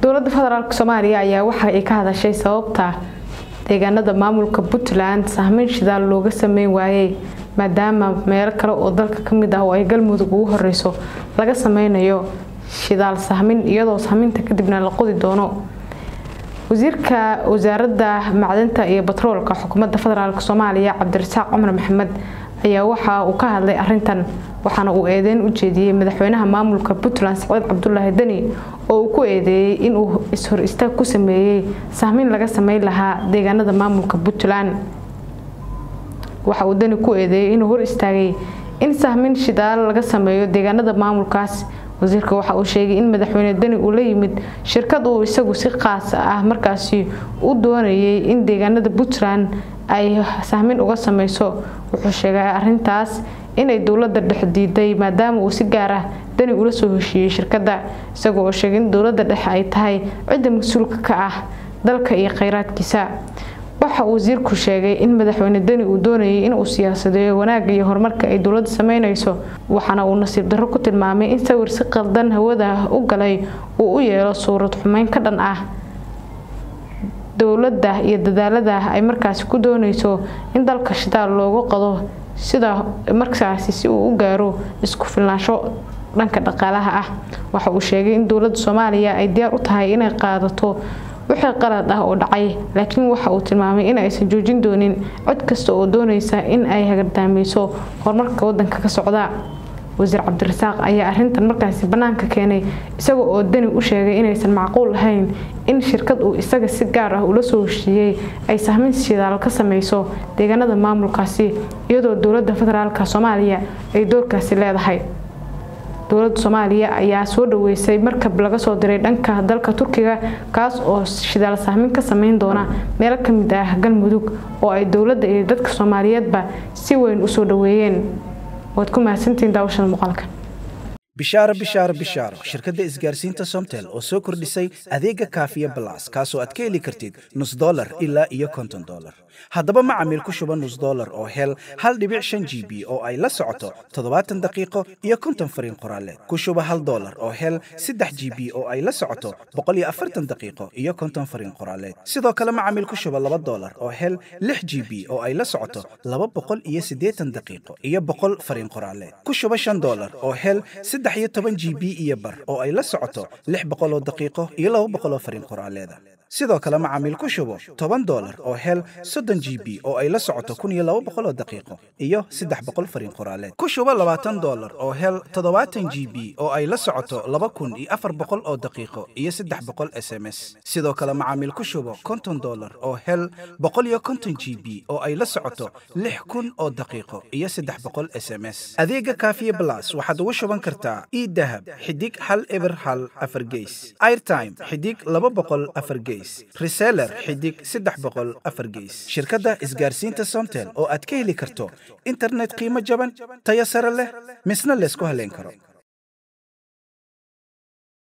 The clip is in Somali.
dowladda federaalk soomaaliya ayaa waxa ay ka hadashay sababta deegaanada maamulka puntland sahmeyn shidaal looga sameyn waayey maadaama meelo kale oo dalka kamid ah oo ay galmudug ugu horeyso laga sameynayo shidaal sahmin iyadoo sahminta kadibna la qodi doono wasiirka wasaaradda macdanta iyo batroolka xukuumadda federaalk soomaaliya cabdirasaaq cumar maxamed ayaa waxa uu ka hadlay arintan waxaana uu eedeyn u jeediyey madaxweynaha maamulka puntland saciid cabdulaahi deni oo uu ku eedeeyey inuu is-hor istaag ku sameeyey sahmin laga sameyn lahaa deegaanada maamulka puntland waxa uu deni ku eedeeyey inuu hor istaagay in sahmin shidaal laga sameeyo deegaanada maamulkaas wasiirka waxa uu sheegay in madaxweyne deni uu la yimid shirkad uu isagu si qaas ah markaasi u doonayay in deegaanada puntland ay sahmin uga sameyso wuxuu sheegay arintaas inay dowlada dhexe diiday maadaama uu si gaar ah deni ula soo heshiiyey shirkadda isagoo oo sheegay in dowlada dhexe ay tahay cidda mas-uulka ka ah dalka iyo kheyraadkiisa waxa uu wasiirku sheegay in madaxweyne deni uu doonayay inuu siyaasadeeyo wanaagga iyo horumarka ay dowladda sameyneyso waxaana uu nasiib darro ku tilmaamay in sawir si qaldan hawada u galay uu u yeelo suurad xumeyn ka dhan ah dowladda iyo dadaalada ay markaasi ku dooneyso in dalka shidaal loogu qado sida markaasi si uu u gaaro isku filnaansho dhanka dhaqaalaha ah waxa uu sheegay in dowladda soomaaliya ay diyaar u tahay inay qaadato wixii qalad ah oo dhacay laakiin waxa uu tilmaamay in aysan joojin doonin cod kasta oo dooneysa in ay hagardaameyso horumarka wadanka ka socda wasiir cabdirasaaq ayaa arintan markaasi banaanka keenay isaga oo deni u sheegay inaysan macquul ahayn in shirkad uu isaga si gaar ah ula soo heshiiyey ay sahmin shidaal ka sameyso deegaanada maamulkaasi iyadoo dowlada federaalk soomaaliya ay doorkaasi leedahay dowladda soomaaliya ayaa soo dhaweysay markab laga soo diray dhanka dalka turkiga kaas oo shidaal sahmin ka sameyn doona meelo kamid ah galmudug oo ay dowladda iyo dadka soomaaliyeedba si weyn usoo dhaweeyeen waad ku mahadsantihiin daawashada muuqaalka bishaaro bishaaro bishaaro shirkadda isgaarsiinta somtel oo soo kordhisay adeega kaafiya balas kaasoo aad ka heli kartid nus dolar ilaa iyo konton dolar haddaba macamiil ku shuba nus dolar oo hel hal dhibic shan g b oo ay la socoto toddobaatan daqiiqo iyo konton fariin qoraaleed ku shuba hal dolar oo hel saddex g b oo ay la socoto boqol iyo afartan daqiiqo iyo konton fariin qoraaleed sidoo kale macamiil ku shuba laba dolar oo hel lix g b oo ay la socoto laba boqol iyo siddeetan daqiiqo iyo boqol fariin qoraaleed ku shuba shan dolar oo hel saddex iyo toban g b iyo bar oo ay la socoto lix boqoloo daqiiqo iyo laba boqoloo fariin qoraaleeda sidoo kale macaamiil ku shubo toban dolar oo hel soddon g b oo ay la socoto kun iyo laba boqoloo daqiiqo iyo saddex boqol fariin qoraaleed ku shubo labaatan dolar oo hel toddobaatan g b oo ay la socoto laba kun iyo afar boqol oo daqiiqo iyo saddex boqol s m s sidoo kale macaamiil ku shubo konton dolar oo hel boqol iyo konton g b oo ay la socoto lix kun oo daqiiqo iyo saddex boqol s m s adeega kaafiye blas waxaad ugu shuban kartaa idahab xidig hal eber hal afar geys airtime xidig laba boqol afar geys reseller xidig saddex boqol afar geys shirkadda isgaarsiinta somtel oo aad ka heli karto internet qiimo jaban tayo sare leh misna laysku haleyn karo